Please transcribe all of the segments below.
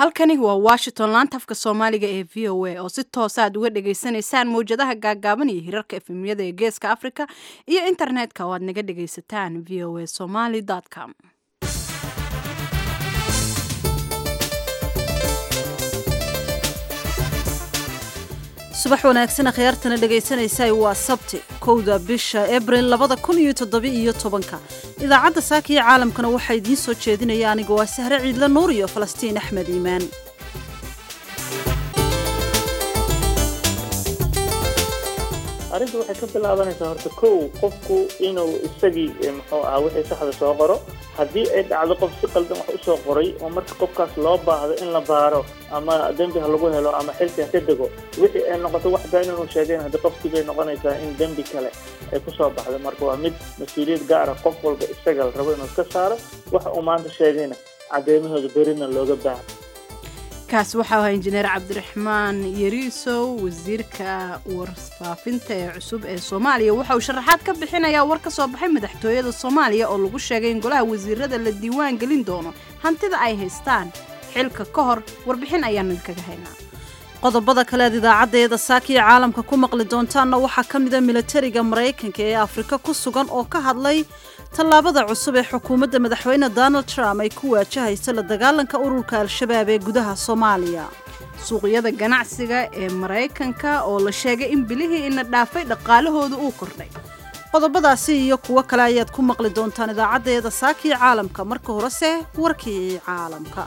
halkani waa washington laanta afka soomaaliga ee v o a oo si toosa aad uga dhagaysanaysaan mawjadaha gaagaaban iyo hirarka efemyada ee geeska africa iyo internetka oo aad naga dhagaysataan v o a somaly com subax wanaagsan akhyaartana dhegaysanaysa waa sabti kowda bisha abril labada kun iyo toddoba-iyo tobanka idaacadda saaka iyo caalamkana waxaa idiin soo jeedinaya aniga waa sahre ciidle nuur iyo falastiin axmed iimaan arrinta waxay ka bilaabanaysaa horta kow qofku inuu isagii muxuu ahaa wixii saxda soo qoro haddii ay dhacdo qof si qaldan wax usoo qoray oo marka qofkaas loo baahdo in la baaro ama dembi ha lagu helo ama xilki ha ka dego wixii ay noqoto wax been inuu sheegeen haddii qofkii bay noqonaysaa in dembi kale ay kusoo baxdo marka waa mid mas-uuliyad gaara qof walba isaga la rabo inuu iska saaro waxa uu maanta sheegayna caddeymahooda berina looga baaha kaas waxaa ahaa injineer cabdiraxmaan yariisow wasiirka warfaafinta ee cusub ee soomaaliya waxa uu sharaxaad ka bixinayaa war ka soo baxay madaxtooyada soomaaliya oo lagu sheegay in golaha wasiirada la diiwaan gelin doono hantida ay haystaan xilka ka hor warbixin ayaanu idinkaga haynaa qodobada kaleed idaacaddeeda saaka iyo caalamka ku maqli doontaanna waxaa ka mida milatariga maraykanka ee afrika ku sugan oo ka hadlay tallaabada cusub ee xukuumadda madaxweyne donald trump ay ku waajahayso la dagaalanka ururka al-shabaab ee gudaha soomaaliya suuqyada ganacsiga ee maraykanka oo la sheegay in bilihii ina dhaafay dhaqaalahooda uu kordhay qodobadaasi iyo kuwo kale ayaad ku maqli doontaan idaacaddeeda saaka iyo caalamka marka horese warkii caalamka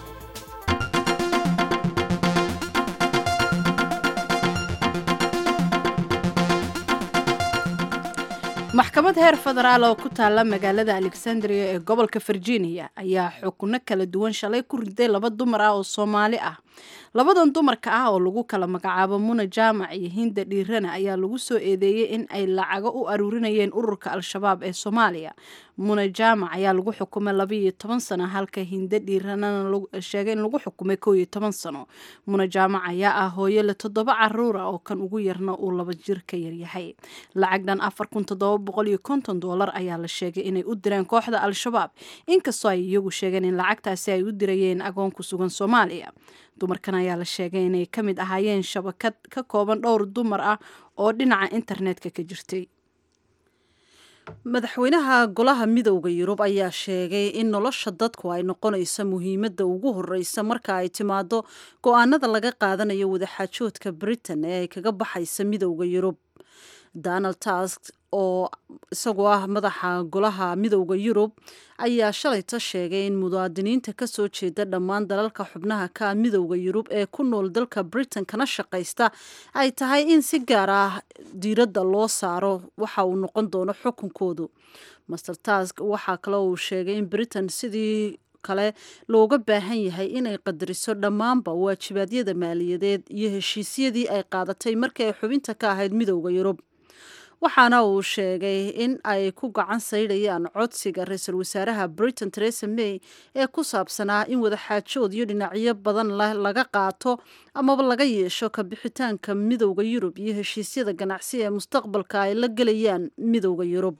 maxkamad heer federaal oo ku taalla magaalada alexandria ee gobolka virginia ayaa xukuno kala duwan shalay ku riday laba dumar ah oo soomaali ah labadan dumarka ah oo lagu kala magacaabo muna jaamac iyo hinda dhiirana ayaa lagu soo eedeeyey in ay lacago u aruurinayeen ururka al-shabaab ee soomaaliya muna jaamac ayaa lagu xukumay labaiyo toban sano halka hinda dhiiranana sheegay in lagu xukumay koo iyo toban sano muna jaamac ayaa ah hooyo le toddoba caruura oo kan ugu yarna uu laba jir ka yaryahay lacag dhan afar kun toddoba boqol iyo konton doolar ayaa la sheegay inay u direen kooxda al-shabaab inkastoo ay iyagu sheegeen in lacagtaasi ay u dirayeen agoon ku sugan soomaaliya dumarkan ayaa la sheegay inay ka mid ahaayeen shabakad ka kooban dhowr dumar ah oo dhinaca internetka ka jirtay madaxweynaha golaha midowda yurub ayaa sheegay in nolosha dadku ay noqonayso muhiimadda ugu horeysa marka ay timaado go-aanada laga qaadanayo wadaxaajoodka britain ee ay kaga baxaysa midowda yurub donald tusk oo isagoo ah madaxa golaha midowda yurub ayaa shalayta sheegay in muwaadiniinta kasoo jeeda dhammaan dalalka xubnaha ka midowda yurub ee ku nool dalka britain kana shaqaysta ay tahay in si gaar ah diiradda loo saaro waxa uu noqon doono xukunkoodu master tusk waxaa kale uu sheegay in britain sidii kale looga baahan yahay inay qadariso dhammaanba waajibaadyada maaliyadeed iyo heshiisyadii ay qaadatay markii ay xubinta ka ahayd midowda yurub waxaana uu sheegay in ay ku gacan saydhayaan codsiga ra-iisul wasaaraha britain teresa may ee ku saabsanaa in wadaxaajood iyo dhinacyo badan laga qaato amaba laga yeesho ka bixitaanka midowda yurub iyo heshiisyada ganacsi ee mustaqbalka ay la gelayaan midowda yurub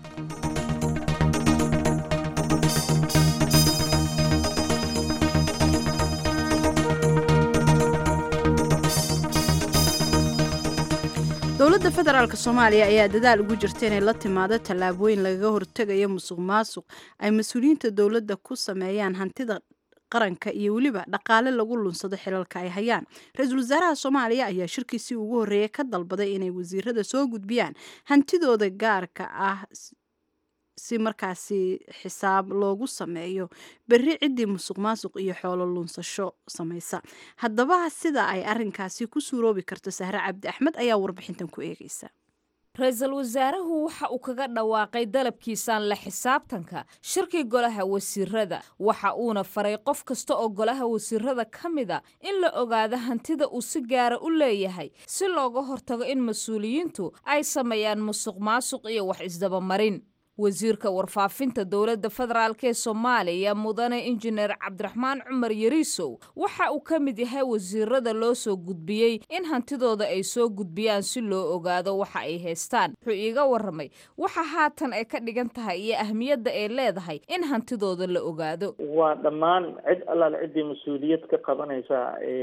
dowladda federaalk soomaaliya ayaa dadaal ugu jirta inay la timaado tallaabooyin lagaga hortegayo musuq maasuq ay mas-uuliyiinta dowladda ku sameeyaan hantida qaranka iyo weliba dhaqaale lagu lunsado xilalka ay hayaan ra-iisul wasaaraha soomaaliya ayaa shirkiisii ugu horreeyay ka dalbaday inay wasiirada soo gudbiyaan hantidooda gaarka ah si markaasi xisaab loogu sameeyo berri ciddii musuq maasuq iyo xoolo lunsasho samaysa haddaba sida ay arinkaasi ku suuroobi karto sahre cabdi axmed ayaa warbixintan ku eegaysa ra-iisul wasaaruhu waxa uu kaga dhawaaqay dalabkiisaan la xisaabtanka shirkii golaha wasiirada waxa uuna faray qof kasta oo golaha wasiirada ka mida in la ogaado hantida uu si gaara u leeyahay si looga hortago in mas-uuliyiintu ay sameeyaan musuq maasuq iyo wax isdabamarin wasiirka warfaafinta dowladda federaalk ee soomaaliya mudane injineer cabdiraxmaan cumar yariisow waxa uu ka mid yahay wasiirada loo soo gudbiyey in hantidooda ay soo gudbiyaan si loo ogaado waxa ay haystaan wuxuu iiga waramay waxa haatan ay ka dhigan tahay iyo ahmiyadda ay leedahay in hantidooda la ogaado waa dhammaan cid allaale ciddii mas-uuliyad ka qabanaysa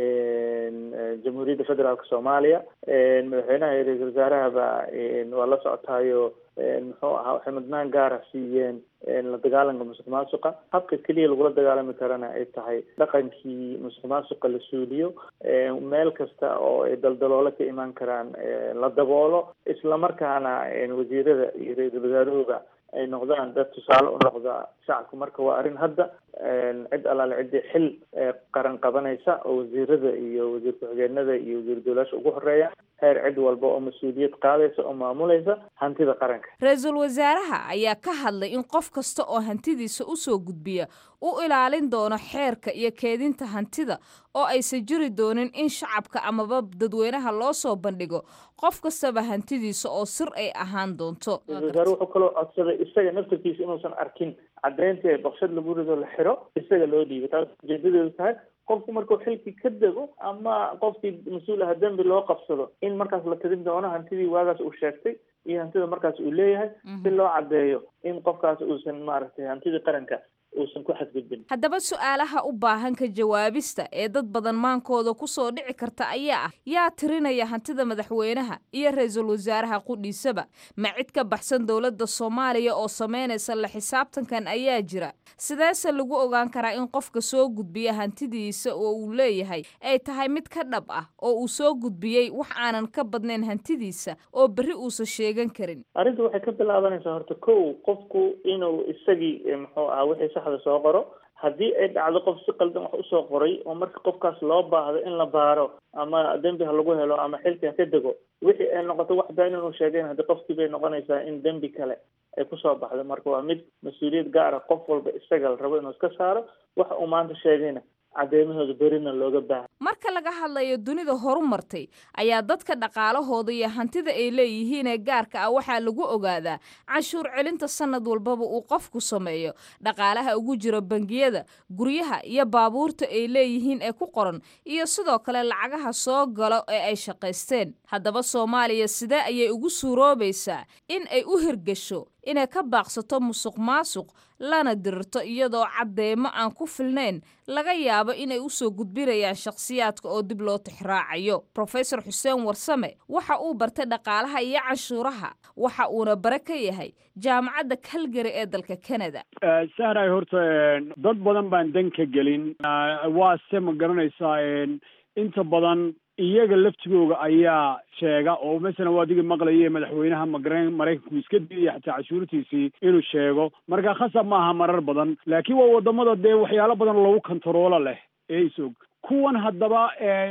jamhuuriyadda federaalk soomaaliya madaxweynaha iyo ra-iisul wasaarahaba waa la socotaayo muxuu ahaa waxay mudnaan gaara siiyeen la dagaalanka musuq maasuqa habka keliya lagula dagaalami karana ay tahay dhaqankii musuq maasuqa la suuliyo meel kasta oo ay daldaloolo ka imaan karaan la daboolo islamarkaana wasiirada iyo ra-iisul wasaaruhuba ay noqdaan dad tusaale u noqda shacabka marka waa arrin hadda cid allaale ciddii xil qaran qabanaysa oo wasiirada iyo wasiir ku-xigeenada iyo wasiir dowlaasha ugu horeeya heer cid walba oo mas-uuliyad qaadaysa oo maamulaysa hantida qaranka ra-iisul wasaaraha ayaa ka hadlay in qof kasta oo hantidiisa usoo gudbiya u ilaalin doono xeerka iyo keedinta hantida oo aysan jiri doonin in shacabka amaba dadweynaha loo soo bandhigo qof kastaba hantidiisa oo sir ay ahaan doonto ra-isul wasaare wuxuu kaloo codsaday isaga naftarkiisa inuusan arkin caddeyntii baqshad lagu rido la xiro isaga loo dhiibay taas ujeedadeedu tahay qofku markuu xilkii ka dego ama qofkii mas-uul aha dembi loo qabsado in markaas la tidin doono hantidii waagaas uu sheegtay iyo hantida markaas uu leeyahay si loo caddeeyo in qofkaas uusan maaragtay hantidii qaranka uusan ku xadgudbin haddaba su-aalaha u baahan ka jawaabista ee dad badan maankooda kusoo dhici karta ayaa ah yaa tirinaya hantida madaxweynaha iyo ra-iisul wasaaraha qudhiisaba ma cid ka baxsan dowladda soomaaliya oo samaynaysa la xisaabtankan ayaa jira sideese lagu ogaan karaa in qofka soo gudbiya hantidiisa oo uu leeyahay ay tahay mid ka dhab ah oo uu soo gudbiyey wax aanan ka badnayn hantidiisa oo berri uusan sheegan karin arrinta waxay ka bilaabanaysaa horta kow qofku inuu isagii muxuu ahaa wixii saxda soo qoro haddii ay dhacdo qof si qaldan wax usoo qoray oo marka qofkaas loo baahdo in la baaro ama dembi ha lagu helo ama xilkan ka dego wixii ay noqoto wax been inuu sheegeen haddii qofkii bay noqonaysaa in dembi kale ay kusoo baxdo marka waa mid mas-uuliyad gaara qof walba isaga la rabo inuu iska saaro waxa uu maanta sheegayna caddeymahooda berina looga baaha marka laga hadlayo dunida horu martay ayaa dadka dhaqaalahooda iyo hantida ay leeyihiin ee gaarka ah waxaa lagu ogaadaa canshuur celinta sanad walbaba uu qofku sameeyo dhaqaalaha ugu jiro bangiyada guryaha iyo baabuurta ay leeyihiin ee ku qoran iyo sidoo kale lacagaha soo galo ee ay shaqaysteen haddaba soomaaliya sidee ayay ugu suuroobaysaa in ay u hirgasho inay ka baaqsato musuq maasuq lana dirirto iyadoo caddeemo aan ku filnayn laga yaabo inay usoo gudbinayaan shakhsiyaadka oo dib loo tixraacayo rofesor xuseen warsame waxa uu bartay dhaqaalaha iyo canshuuraha waxa uuna bare ka yahay jaamacadda calgary ee dalka canada sahray horta dad badan baan dan ka gelin waa se ma garanaysaa inta badan iyaga laftigooga ayaa sheega oo masalan waa digi maqlaye madaxweynaha magaren maraykanku iska diidaya xataa cashuurtiisii inuu sheego marka khasab maaha marar badan laakiin waa wadamada dee waxyaalo badan lagu kontaroola leh ee isog kuwan haddaba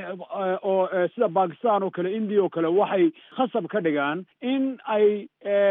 oo sida bakistan oo kale india oo kale waxay khasab ka dhigaan in ay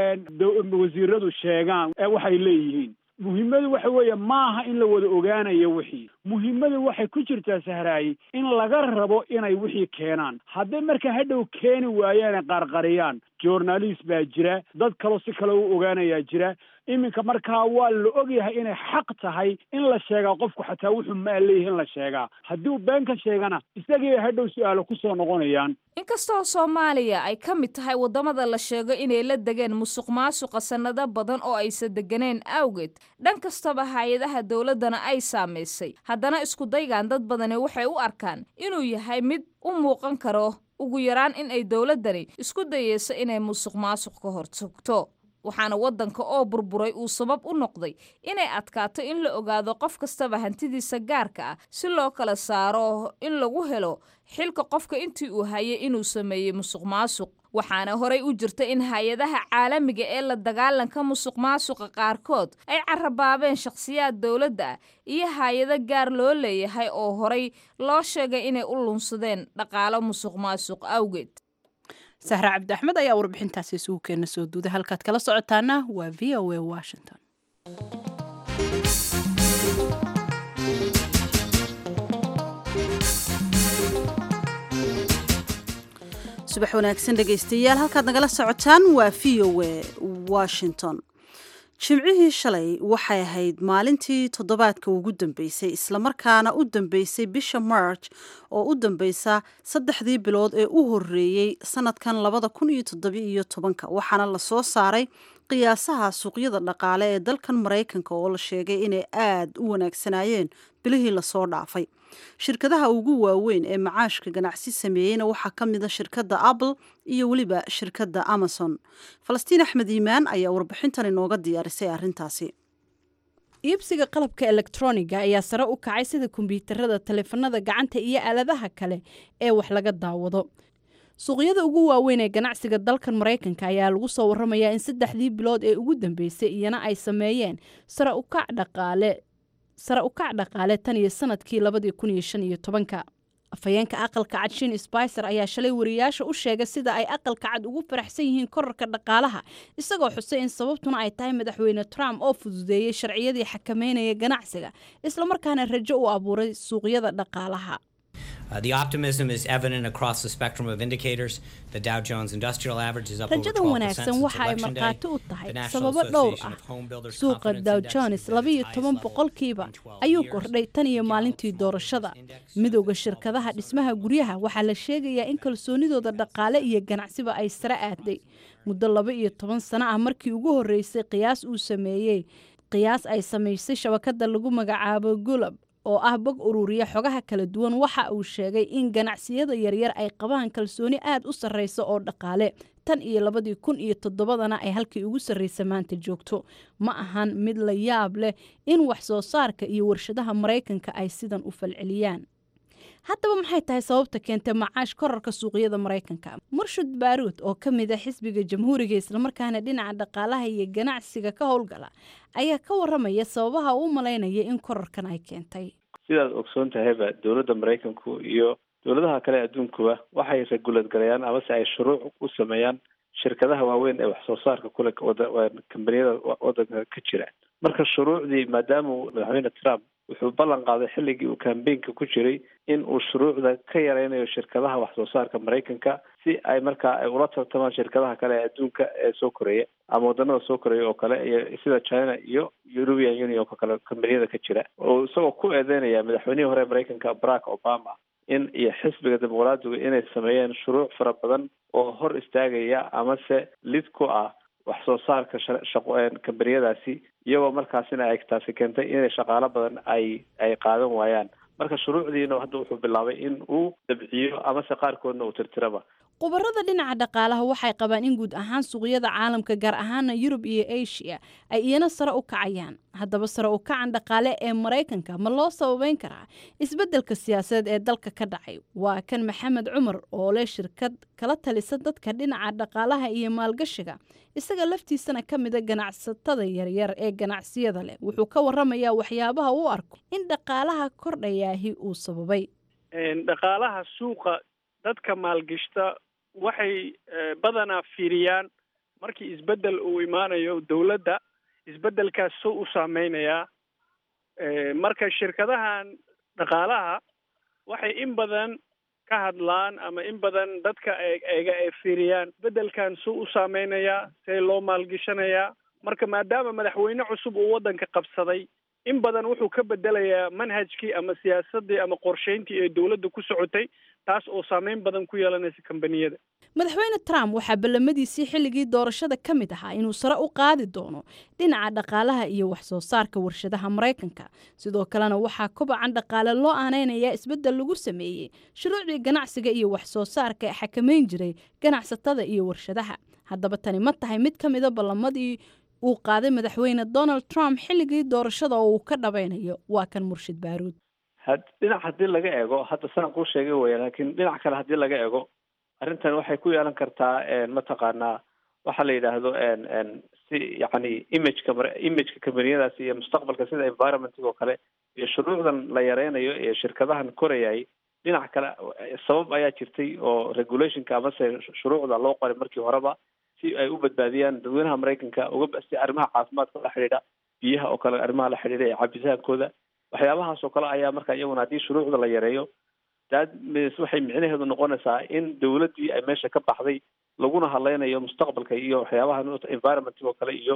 wasiiradu sheegaan waxay leeyihiin muhiimadu waxa weeye maaha in la wada ogaanayo wixii muhiimadu waxay ku jirtaa sahraay in laga rabo inay wixii keenaan hadday marka hadhow keeni waayaan qarqariyaan journalist baa jira dad kaloo si kale u ogaanayaa jira iminka markaa waa la ogyahay inay xaq tahay in la sheegaa qofku xataa wuxuu maa leeyahay in la sheegaa haddii uu been ka sheegana isagii hadhow su-aalo kusoo noqonayaan inkastoo soomaaliya ay ka mid tahay waddamada la sheego inay la degeen musuq maasuqa sannado badan oo aysan deganeen awgeed dhan kastaba hay-adaha dowladdana ay saamaysay haddana iskudaygan dad badani waxay u arkaan inuu yahay mid u muuqan karo ugu yaraan in ay dowladdani isku dayeyso inay musuq maasuq ka hortogto waxaana waddanka oo burburay uu sabab u noqday inay adkaato in la ogaado qof kastaba hantidiisa gaarka ah si loo kala saaro in lagu helo xilka qofka intii uu hayay inuu sameeyey musuq maasuq waxaana horay u jirta in hay-adaha caalamiga ee la dagaalanka musuq maasuqa qaarkood ay carabaabeen shakhsiyaad dowladda ah iyo hay-ado gaar loo leeyahay oo horay loo sheegay inay u lunsadeen dhaqaalo musuq maasuq awgeed sahra cabdi axmed ayaa warbixintaasi isugu keena soo duuday halkaad kala socotaana waa v o a washington subax wanaagsan dhegaystayaal halkaad nagala socotaan waa v o a washington jimcihii shalay waxay ahayd maalintii toddobaadka ugu dambeysay islamarkaana u dambeysay bisha march oo u dambeysa saddexdii bilood ee u horeeyey sanadkan labada kun iyo toddobiiyo tobanka waxaana lasoo saaray qiyaasaha suuqyada dhaqaale ee dalkan maraykanka oo la sheegay inay aad u wanaagsanaayeen bilihii lasoo dhaafay shirkadaha ugu waaweyn ee macaashka ganacsi sameeyeyna waxaa ka mid a shirkadda apple iyo weliba shirkadda amazon falastiin axmed iimaan ayaa warbixintan inooga diyaarisay arrintaasi iibsiga qalabka elektroniga ayaa sare u kacay sida kombyuutarada taleefanada gacanta iyo aaladaha kale ee wax laga daawado suuqyada ugu waaweyn ee ganacsiga dalkan maraykanka ayaa lagu soo waramayaa in saddexdii bilood ee ugu dambeysay iyana ay sameeyeen sare ukac dhaqaale sare u kac dhaqaale tan iyo sanadkii labadii kun iyo shan iyo tobanka afhayeenka aqalka cad shin sbicer ayaa shalay wariyaasha u sheegay sida ay aqalka cad ugu faraxsan yihiin korarka dhaqaalaha isagoo xusay in sababtuna ay tahay madaxweyne trump oo fududeeyey sharciyadii xakameynaya ganacsiga islamarkaana rajo u abuuray suuqyada dhaqaalaha Uh, the optimism is evident across the spectrum of indicators. The Dow Jones Industrial Average is up over rajadan 12% wanaagsan since waxa ay election day. markhaati u The tahay National sababo dhowr Association ah of Home Builders suuqa Confidence dow Index jones is at labaiyo its toban highest level boqolkiiba in 12 ayuu years. kordhay tan iyo The maalintii Gallup doorashada Small Business Index midowda is shirkadaha 12%. dhismaha guryaha waxaa la sheegayaa in kalsoonidooda dhaqaale iyo ganacsiba ay sare aaday muddo laba iyo toban sano ah markii ugu horreysay qiyaas uu sameeyey qiyaas ay samaysay shabakada lagu magacaabo gulab oo ah bog ururiya xogaha kala duwan waxa uu sheegay in ganacsiyada yaryar ay qabaan kalsooni aad u sarreysa oo dhaqaale tan iyo labadii kun iyo toddobadana ay halkii ugu sarreysa maanta joogto ma ahan mid la yaab leh in wax soo saarka iyo warshadaha maraykanka ay sidan u falceliyaan haddaba maxay tahay sababta keentay macaash korarka suuqyada maraykanka murshud baaruud oo ka mid a xisbiga jamhuuriga islamarkaana dhinaca dhaqaalaha iyo ganacsiga ka howlgala ayaa ka waramaya sababaha uu malaynaya in korarkan ay keentay sidaad ogsoon tahayba dowladda maraykanku iyo dowladaha kale adduunkuba waxay regulad galayaan amase ay shuruuc u sameeyaan shirkadaha waaweyn ee wax soo saarka kule kambaniyada wadanka ka jira marka shuruucdii maadaama madaxweyne trump wuxuu ballan qaaday xilligii uu kambeynka ku jiray in uu shuruucda ka yareynayo shirkadaha wax soo saarka maraykanka si ay markaa ay ula tartamaan shirkadaha kale ee adduunka ee soo koreeya ama waddanada soo koreeya oo kale iyo sida china iyo european union oo kale kambaniyada ka jira oo isagoo ku eedeynaya madaxweynihii hore maraykanka barack obama in iyo xisbiga dimuqraadigu inay sameeyeen shuruuc fara badan oo hor istaagaya amase lid ku ah wax soo saarka shaqo kambaniyadaasi iyagoo markaasina ay taasi keentay inay shaqaalo badan ay ay qaadan waayaan marka shuruucdiina hadda wuxuu bilaabay in uu dabciyo amase qaarkoodna uu tirtiraba khubarada dhinaca dhaqaalaha waxay qabaan in guud ahaan suuqyada caalamka gaar ahaana yurub iyo asia ay iyana sare u kacayaan haddaba sare u kacan dhaqaale ee maraykanka ma loo sababeyn karaa isbeddelka siyaasadeed ee dalka ka dhacay waa kan maxamed cumar oo leh shirkad kala talisa dadka dhinaca dhaqaalaha iyo maalgashiga isaga laftiisana ka mida ganacsatada yaryar ee ganacsiyada leh wuxuu ka waramayaa waxyaabaha u arko in dhaqaalaha kordhayaahi uu sababay dhaqaalaha suuqa dadka maalgashta waxay badanaa fiiriyaan markii isbeddel uu imaanayo dowladda isbeddelkaas soo u saameynayaa marka shirkadahan dhaqaalaha waxay in badan ka hadlaan ama in badan dadka eega ay fiiriyaan isbeddelkan soo u saameynayaa see loo maalgashanayaa marka maadaama madaxweyne cusub uu waddanka qabsaday in badan wuxuu ka bedelayaa manhajkii ama siyaasaddii ama qorsheyntii ee dowladda ku socotay taas oo saameyn badan ku yeelanaysa kambaniyada madaxweyne trump waxaa ballamadiisii xilligii doorashada ka mid ahaa inuu sare u qaadi doono dhinaca dhaqaalaha iyo wax soo saarka warshadaha maraykanka sidoo kalena waxaa kobacan dhaqaale loo aaneynaya isbeddel lagu sameeyey shuruucdii ganacsiga iyo wax soo saarka ee xakameyn jiray ganacsatada iyo warshadaha haddaba tani ma tahay mid ka mida ballamadii uu qaaday madaxweyne donald trump xilligii doorashada oo uu ka dhabaynayo waa kan murshid baaruud dhinac haddii laga eego hadda sanad kuu sheegay weya laakiin dhinac kale haddii laga eego arrintan waxay ku yeelan kartaa mataqaanaa waxa la yidhaahdo si yacni imageka imageka kambaniyadaasi iyo mustaqbalka sida environmentig oo kale iyo shuruucdan la yareynayo iyo shirkadahan korayay dhinac kale sabab ayaa jirtay oo regulationka amase shuruucda loo qoray markii horeba si ay u badbaadiyaan dadweynaha maraykanka uga si arrimaha caafimaadka la xidhiidha biyaha oo kale arrimaha la xidhiidha ee cabitaankooda waxyaabahaas oo kale ayaa marka iyaguna haddii shuruucda la yareeyo daad waxay micnaheedu noqonaysaa in dowladdii ay meesha ka baxday laguna hadleynayo mustaqbalka iyo waxyaabaha environmentig oo kale iyo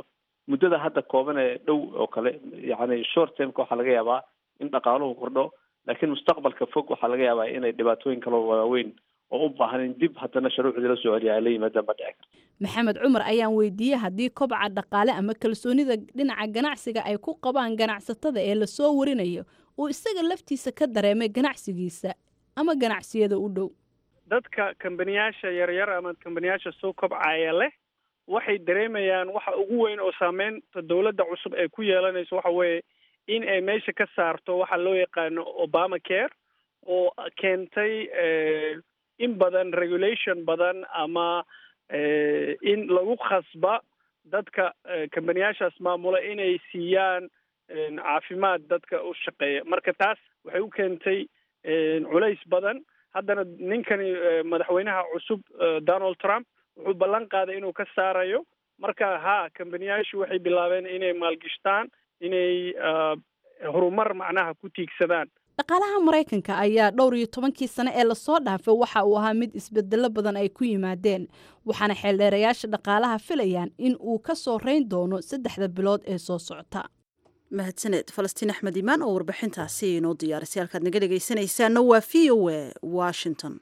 muddada hadda kooban ee dhow oo kale yacni short termka waxaa laga yaabaa in dhaqaaluhu kordho laakiin mustaqbalka fog waxaa laga yaabaa inay dhibaatooyin kaloo waaweyn oo u baahan in dib haddana shuruucdii la soo celiya ay la yimaadaan ba dhici karta maxamed cumar ayaan weydiiyey haddii kobca dhaqaale ama kalsoonida dhinaca ganacsiga ay ku qabaan ganacsatada ee lasoo warinayo uu isaga laftiisa ka dareemay ganacsigiisa ama ganacsiyada u dhow dadka kambaniyaasha yaryar ama kambaniyaasha soo kobcaya leh waxay dareemayaan waxa ugu weyn oo saameynta dowladda cusub ay ku yeelanayso waxa weeye in ay meesha ka saarto waxa loo yaqaano obama care oo keentay in badan regulation badan ama in lagu khasba dadka kambaniyaashaas maamula inay siiyaan caafimaad dadka u shaqeeya marka taas waxay u keentay culays badan haddana ninkani madaxweynaha cusub donald trump wuxuu ballan qaaday inuu ka saarayo marka ha kambaniyaashu waxay bilaabeen inay maalgishtaan inay horumar macnaha ku tiigsadaan dhaqaalaha maraykanka ayaa dhowr iyo tobankii sane ee lasoo dhaafay waxa uu ahaa mid isbedelo badan ay ku yimaadeen waxaana xeeldheerayaasha dhaqaalaha filayaan in uu ka soo rayn doono saddexda bilood ee soo socota mahadsaneed falastiin axmed imaan oo warbixintaasi inoo diyaarisay halkaad naga dhegaysanaysaana waa v o a washington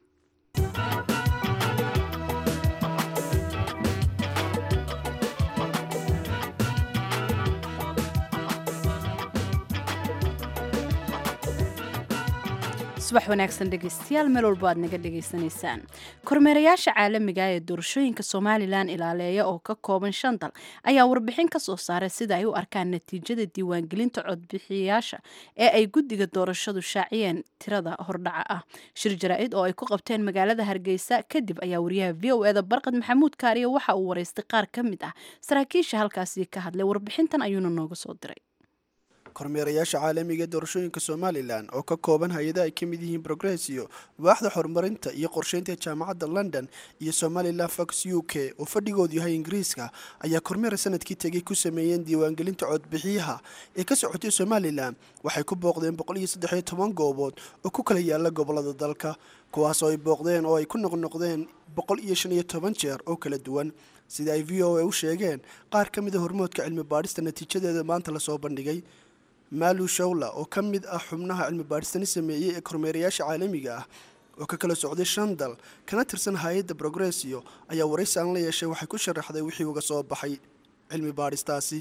subax wanaagsan dhegeystayaal meel walbo aad naga dhegaysanaysaan kormeerayaasha caalamiga ee doorashooyinka somalilan ilaaleeya oo ka kooban shan dal ayaa warbixin ka soo saaray sida ay u arkaan natiijada diiwaangelinta codbixiyayaasha ee ay guddiga doorashadu shaaciyeen tirada hordhaca ah shir jaraa-id oo ay ku qabteen magaalada hargeysa kadib ayaa wariyaha v o eda barqad maxamuud kaariye waxa uu wareystay qaar ka mid ah saraakiisha halkaasi ka hadlay warbixintan ayuuna nooga soo diray kormeerayaasha caalamiga ee doorashooyinka somalilan oo ka kooban hay-ada ay ka mid yihiin progressio waaxda horumarinta iyo qorsheynta jaamacadda london iyo somalilan fox u k oo fadhigoodu yahay ingiriiska ayaa kormeer sanadkii tegay ku sameeyeen diiwaangelinta codbixiyaha ee ka socotay somalilan waxay ku booqdeen boqol iyo saddexiyo toban goobood oo ku kala yaala gobolada dalka kuwaas oo ay booqdeen oo ay ku noqnoqdeen boqol iyo shan iyo toban jeer oo kala duwan sida ay v o a u sheegeen qaar ka mida hormoodka cilmi baadhista natiijadeeda maanta lasoo bandhigay maalu shawla oo ka mid ah xubnaha cilmi baadhistani sameeyey ee kormeerayaasha caalamiga ah oo ka kala socday shan dal kana tirsan hay-adda progressio ayaa waraysi aan la yeeshay waxay ku sharaxday wixii uga soo baxay cilmi baadhistaasi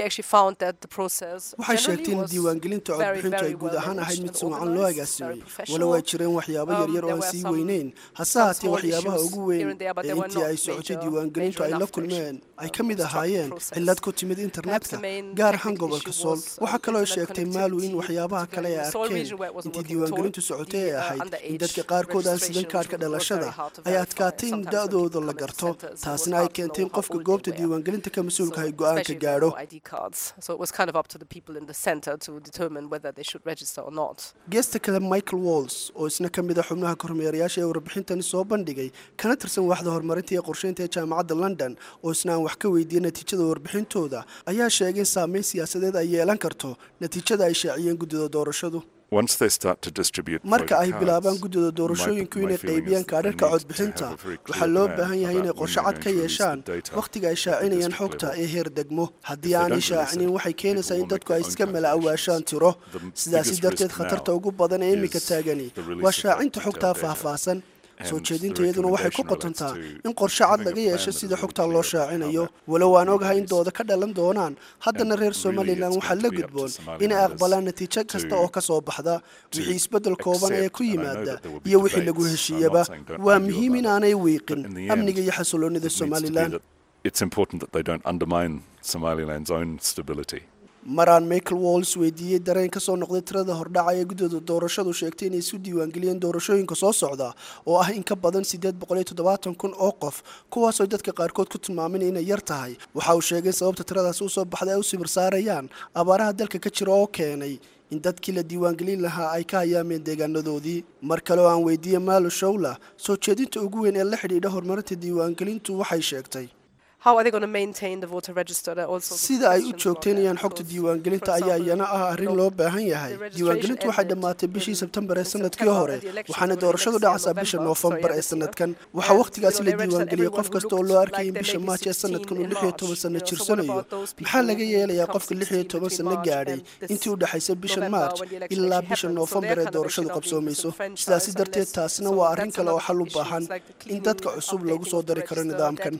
waxay sheegtay in diiwaangelinta codbixintu ay guud ahaan ahayd mid sumacan loo agaasimay walow ay jireen waxyaabo yaryar oo aan sii weyneyn hase haatee waxyaabaha ugu weyn ee intii ay socotay diiwaangelintu ay la kulmeen ay ka mid ahaayeen cillad ku timid internetka gaar ahaan gobolka sool waxaa kaloo sheegtay maalu in waxyaabaha kale ay arkeen intii diiwaangelintu socotay ay ahayd in dadka qaarkood aan sidan kaadhka dhalashada ay adkaatay in da-dooda la garto taasna ay keentay in qofka goobta diiwaangelinta ka mas-uulka ay go-aanka gaadho geesta kale michael walls oo isna ka mid a xubnaha kormeerayaasha ee warbixintani soo bandhigay kana tirsan waaxda horumarinta iyo qorsheynta ee jaamacadda london oo isna aan wax ka weydiiyey natiijada warbixintooda ayaa sheegay in saameyn siyaasadeed ay yeelan karto natiijada ay shaaciyeen guddida doorashadu marka ay bilaabaan guddida doorashooyinku inay qaybiyaan kaadharka codbixinta waxaa loo baahan yahay inay qorshe cad ka yeeshaan wakhtiga ay shaacinayaan xogta ee heer degmo haddii aanay shaacinin waxay keenaysaa in dadku ay iska mala awaashaan tiro sidaasi darteed khatarta ugu badan ee iminka taagani waa shaacinta xogtaa faahfaahsan soo jeedinta iyaduna waxay ku qotontaa in qorshe cad laga yeesho sida xogtaa loo shaacinayo walow aan ogahay in dooda ka dhalan doonaan haddana reer somalilan waxaa la gudboon inay aqbalaan natiijo kasta oo ka soo baxda wixii isbeddel kooban ee ku yimaada iyo wixii lagu heshiiyaba waa muhiim in aanay wiiqin amniga iyo xasiloonida somalilan maraan michael walls weydiiyey dareen ka soo noqday tirada hordhaca ee guddida doorashadu sheegtay inay isu diiwaangeliyeen doorashooyinka soo socda oo ah in ka badan siddeed boqol iyo toddobaatan kun oo qof kuwaasoo dadka qaarkood ku tilmaameen inay yar tahay waxa uu sheegay sababta tiradaasi usoo baxday ay u sibir saarayaan abaaraha dalka ka jira oo keenay in dadkii la diiwaangelin lahaa ay ka hayaameen deegaanadoodii mar kale oo aan weydiiyey maalo shawla soo jeedinta ugu weyn ee la xidhiidha horumarinta diiwaangelintu waxay sheegtay sida ay u joogtaynayaan xogta diiwaangelinta ayaa iyana ah arrin loo baahan yahay diiwaangelintu waxay dhammaatay bishii sebtembar ee sanadkii hore waxaana doorashadu dhacaysaa bisha noofembar ee sanadkan waxaa wakhtigaasi la diiwaangeliyey qof kasta oo loo arkayay in bisha maaj ee sanadkan uu lix iyo toban sano jirsanayo maxaa laga yeelayaa qofka lix iyo toban sano gaadhay intii u dhexaysa bisha maarj ilaa bisha noofembar ee doorashadu qabsoomayso sidaasi darteed taasina waa arrin kale oo xal u baahan in dadka cusub lagu soo dari karo nidaamkan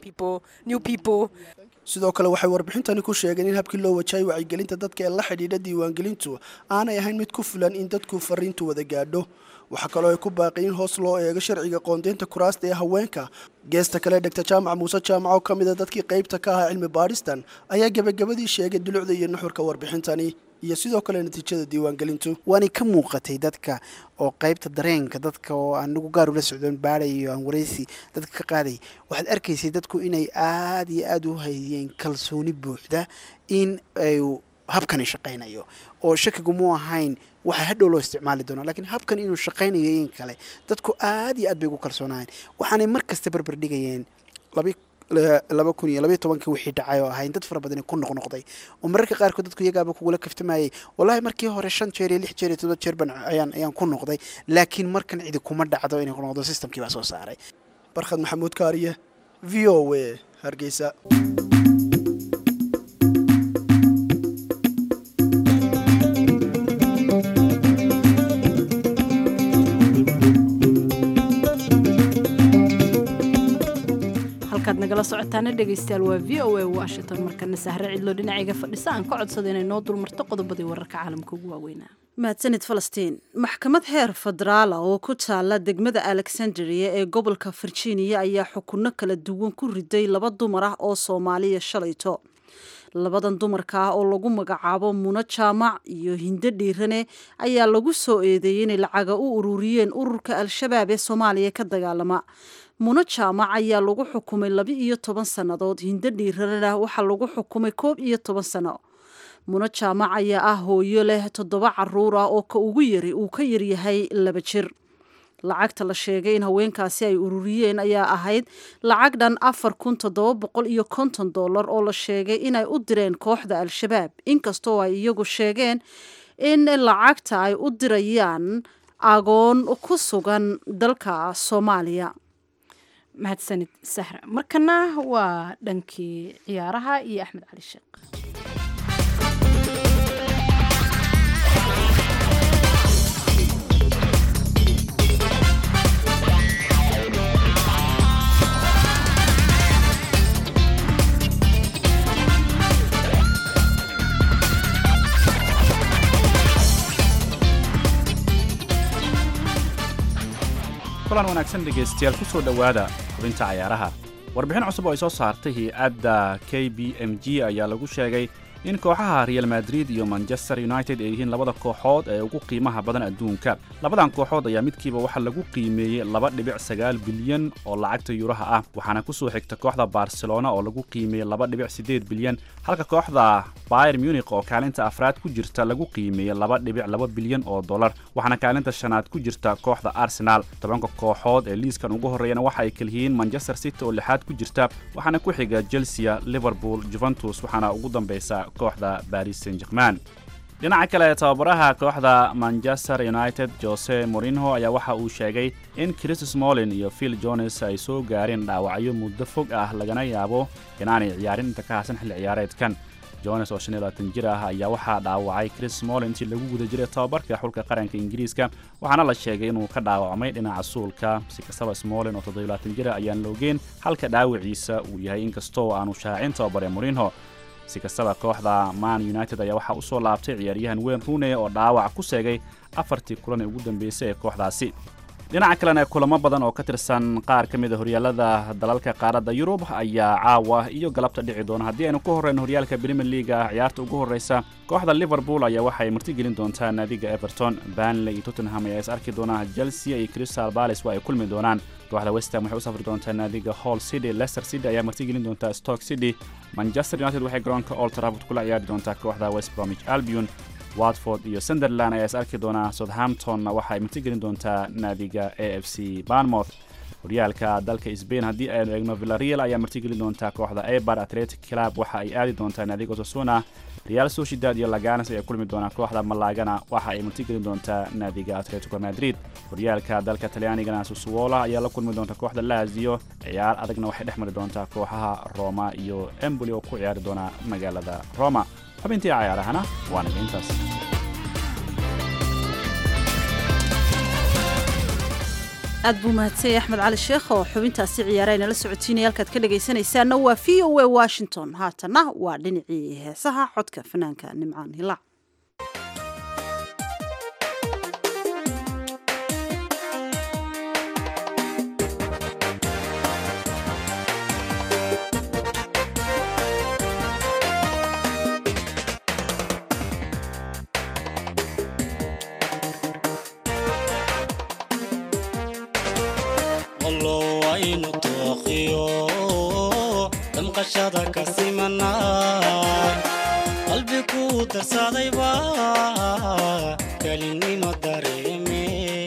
sidoo kale waxay warbixintani ku sheegeen in habkii loo wajahayay wacyigelinta dadka ee la xidhiidha diiwaangelintu aanay ahayn mid ku filan in dadku fariintu wada gaadho waxaa kaloo ay ku baaqi in hoos loo eego sharciga qoondeynta kuraasta ee haweenka geesta kale dhegta jaamac muuse jaamac oo ka mid a dadkii qaybta ka ahaa cilmi baadhistan ayaa gebagabadii sheegay dulucda iyo nuxurka warbixintani iyo sidoo kale natiijada diiwaangelintu waanay ka muuqatay dadka oo qaybta dareenka dadka oo anagu gaar ula socdoon baadhay iyo aan waraysi dadka ka qaaday waxaad arkaysay dadku inay aada iyo aada u hayeen kalsooni buuxda in ay habkani shaqaynayo oo shakigu mu ahayn waxaa hadhow loo isticmaali doonaa lakiin habkan inuu shaqaynayo in kale dadku aada iyo aad bay ugu kalsoonaayeen waxaanay mar kasta barbar dhigayeen labi laba kun iyo labaiy tobankii wixii dhacay oo ahayn dad fara badani ku noqnoqday oo mararka qaarkood dadku iyagaaba kugula kaftamayay wallahi markii hore shan jeer iyo lix jeer iyo todoba jeer ban ayaan ayaan ku noqday laakiin markan cidi kuma dhacdo inay ku noqdo systemkii baa soo saaray barkhad maxamuud kaariye v o a hargeysa halkaad nagala socotaana dhegaystayaal waa v o a washington markana sahre cidlo dhinacayga fadhisa aan ka codsada inay noo dulmarto qodobadii wararka caalamka ugu waaweynaa mahadsanid falastiin maxkamad heer federaala oo ku taala degmada alexandria ee gobolka virginia ayaa xukunno kala duwan ku riday laba dumar ah oo soomaaliya shalayto labadan dumarka ah oo lagu magacaabo muno jaamac iyo hindo dhiirane ayaa lagu soo eedeeyey inay lacaga u ururiyeen ururka al-shabaab ee soomaaliya ka dagaalama muno jaamac ayaa lagu xukumay laba iyo toban sannadood hindo dhiiranena waxaa lagu xukumay koob iyo toban sano muno jaamac ayaa ah hooyo leh toddoba caruur ah oo ka ugu yari uu ka yaryahay laba jir lacagta la sheegay in haweenkaasi ay ururiyeen ayaa ahayd lacag dhan afar kun toddoba boqol iyo konton dollar oo la sheegay inay u direen kooxda al-shabaab inkastoo ay iyagu sheegeen in lacagta ay u dirayaan agoon ku sugan dalka soomaaliya mahadsanid sahra markana waa dhankii ciyaaraha iyo axmed cali sheekh kulan wanaagsan dhegaystayaal ku soo dhowaada xubinta cayaaraha warbixin cusub oo ay soo saartay hay-adda k b m g ayaa lagu sheegay in kooxaha real madrid iyo manchester united ay yihiin labada kooxood ee ugu qiimaha badan adduunka labadan kooxood ayaa midkiiba waxaa lagu qiimeeyey laba dhibic sagaal bilyan oo lacagta yuuraha ah waxaana ku soo xigta kooxda barcelona oo lagu qiimeeyey laba dhibic siddeed bilyan halka kooxda bayer munich oo kaalinta afraad ku jirta lagu qiimeeyey laba dhibic laba bilyan oo dollar waxaana kaalinta shanaad ku jirta kooxda arsenal tobanka kooxood ee liiskan ugu horreeyana waxa ay kaliyihiin manchester city oo lixaad ku jirta waxaana ku xiga chelsea liverpool juventus waxaana ugu dambaysa kooxda baris saint german dhinaca kale tababaraha kooxda manchester united jose morinho ayaa waxa uu sheegay in chris smolin iyo phil jones ay soo gaareen dhaawacyo muddo fog ah lagana yaabo inaanay ciyaarin inta ka hasan xilli ciyaareedkan jones oo shan iyo labaatan jir ah ayaa waxaa dhaawacay chris smolin intii lagu guda jiray tababarka xulka qaranka ingiriiska waxaana la sheegay inuu ka dhaawacmay dhinaca suulka si kastaba smolin oo toddobiyo labaatan jir ah ayaan loogeen halka dhaawaciisa uu yahay inkastoo aanu shaacin tababare morinho si kastaba kooxda man united ayaa waxaa u soo laabtay ciyaaryahan weyn rune oo dhaawac ku seegay afartii kulan ee ugu dambeysay ee kooxdaasi dhinaca kalena kulamo badan oo ka tirsan qaar ka mid a horyaalada dalalka qaaradda yurub ayaa caawa iyo galabta dhici doona haddii aynu ku horreyno horyaalka premier leaga ciyaarta ugu horreysa kooxda liverpool ayaa waxay martigelin doontaa naadiga everton banley iyo tottenham ayaa is arki doona chelsea iyo crystal palace waa ay kulmi doonaan kooxda westham waxay u safri doontaa naadiga hall city leicester city ayaa martigelin doontaa stoke city manchester united waxay garoonka old trafford kula ciyaari doontaa kooxda west bromwich albion watford iyo sunderland ayaa is arki doonaa southamptonna waxa ay martigelin doontaa naadiga a f c barnmouth horyaalka dalka sbain haddii aynu eegno villareal ayaa martigeli doontaa kooxda ebar atletic club waxa ay aadi doontaa naadiga osasuna real sociedad iyo laganas ayaa kulmi doonaa kooxda malagana waxa ay martigeli doontaa naadiga atletico madrid horyaalka dalka talyaanigana susuwola ayaa la kulmi doonta kooxda lazio ciyaar adagna waxay dhex mari doontaa kooxaha roma iyo emboli oo ku ciyaari doona magaalada roma xubintii cayaarahana waa naga intaas aad buu mahadsanyay axmed cali sheekh oo xubintaasi ciyaara inala socotiinaya halkaad ka dhegaysanaysaanna waa v o a washington haatanna waa dhinacii heesaha codka fanaanka nimcaan hilaac aynu tooqiyo damqashada ka simanaa qalbi ku darsadayba kelinimo dareeme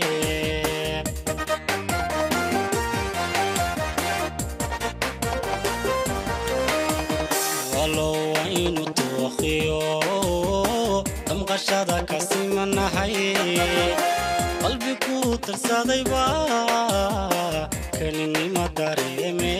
walow aynu tooqiyo damqashada ka simanahay qalbi ku darsadayba kelinimo dareeme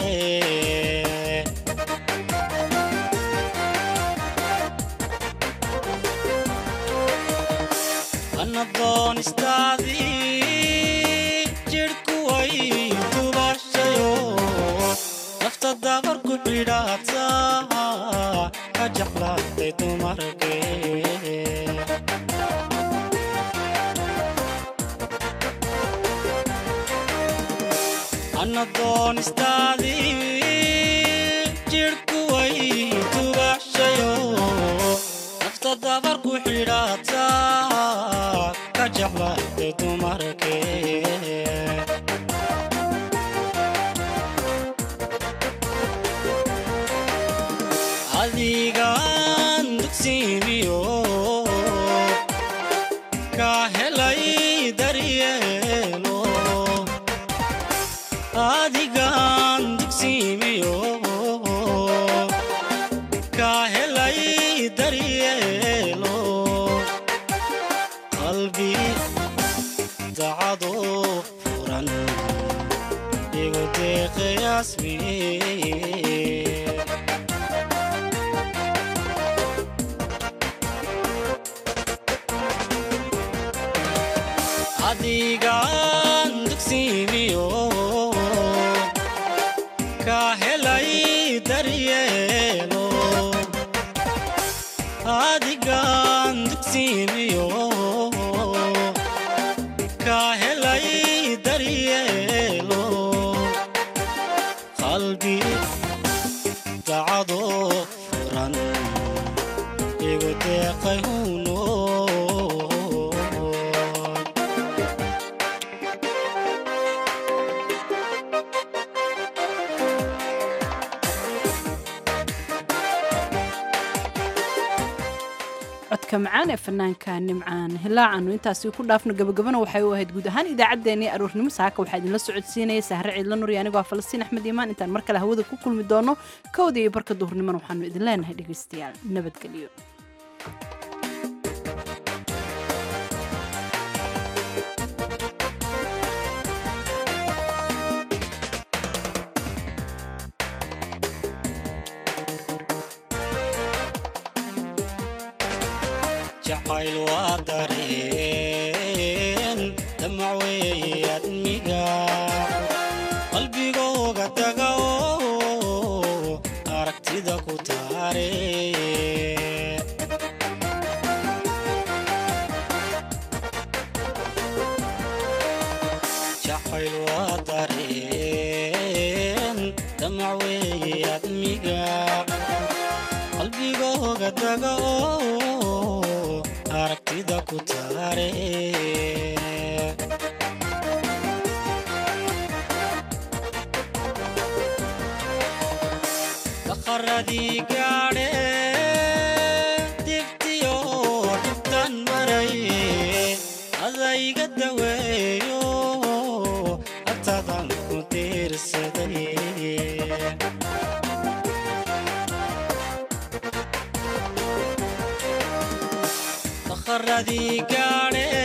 anadoon istaadii jidhku way dubashayo nafta dabar ku xidhaata ka jeclaatay dumarkee anadoon istaadii jidhku way dubaxshayo nafta dabar ku xidhaata ka jeclaatay dumarkee adigaan dugsiimiyo ka helay daryeelo adigaan dugsiimiyo ka helay daryeelo qalbi dacado furan igu deeqayaasmiye adigaan dugsiimiyo ka helay daryeelo adigaan dugsiimiyo ka helay daryeelo qalbi dacado furan igu deeqay huno codka macaan ee fanaanka nimcaan hilaacaanu intaasi ku dhaafno gabagabana waxay u ahayd guud ahaan idaacaddeenii aroornimo saaka waxaa idinla socodsiinaya sahre ciidla nur iyo anigoo ah falastiin axmed iimaan intaan mar kale hawada ku kulmi doono kowda iyo barka duhurnimona waxaanu idin leenahay dhegaystayaal nabadgelyo jacayl waa dareen damac weeye admiga qalbigooga taga oo aragtida ku taare jacayl waa dareen damac weeye admiga qalbigooga taga oo aragtida ku taare daqaradii gaadhe dibtiyo dhibtan maray adayga daweeyo agtadan ku dee dakharadii gaadhe